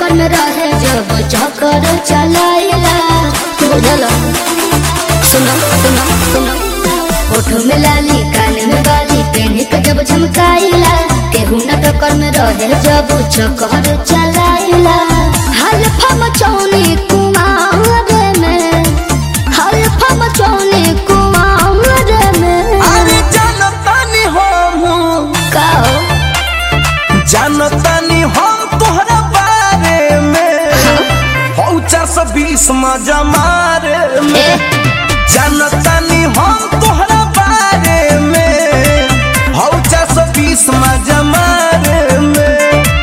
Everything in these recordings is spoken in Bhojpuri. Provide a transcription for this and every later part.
टक्कर में रहे जब चक्कर चलाइला बुझल सुनो सुनो सुनो होठ में लाली कान में बाली पेन के जब झमकाइला केहू न टक्कर में रहे जब चक्कर चलाइला हल्फा मचौनी कुमार में हल्फा मचौनी कुमार में अरे जानतानी हम काओ जानतानी हम तोहरा बारे में हौ चार सौ बीस मजा मारे में जानतानी हम तोहरा बारे में हौ चार सौ बीस मजा मारे में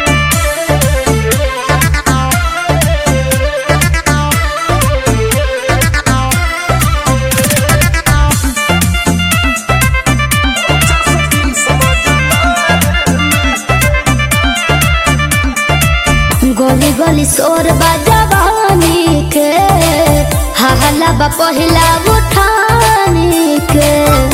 गोली गोली शोर बजवानी के हहला बा पहिला उठानी के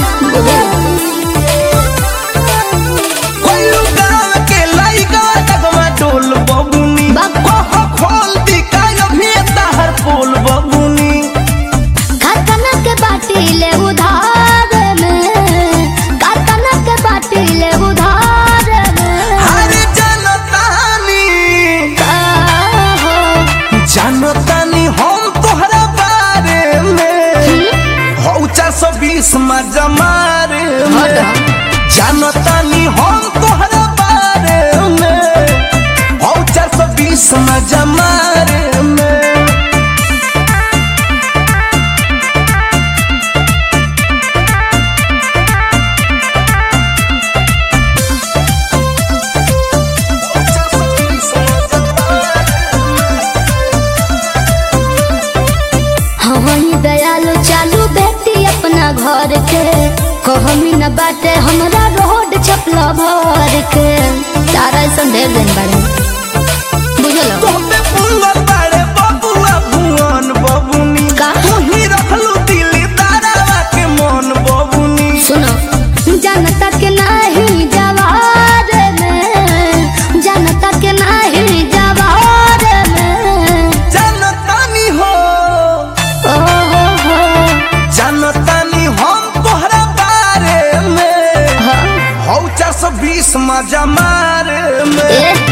कोइलू गाँव के लइका डगमा डोल बबुनी बाप। कह खोल दी काय अभी ताहर पोल बबुनी कारखाना के बाटी ले उधार में कारखाना के बाटी ले उधार में अरे जानतानी काहो जानतानी हम तोहरा बारे में हौ चार सौ बीस मजा मारे में जानतानी हम तोहरा बारे में हौ चार सौ बीस मजा मारे में हवही दयालु चालू बेटी अपना घर के कहमी न बाटे हमरा रोड छपला भर के तारा संदेह दिन बारे बुझलो तोहपे पुंगल बाड़े बबुआ भुवन बबुनी का? तुही रखलू दिली तारावा के मन बबुनी सुनो जनता के नाही जवार में जनता के नाही जवार में जानतानी हो ओ हो हो जानतानी हम तोहरा बारे में हाँ, हौ चार सौ बीस मजा मारे में ए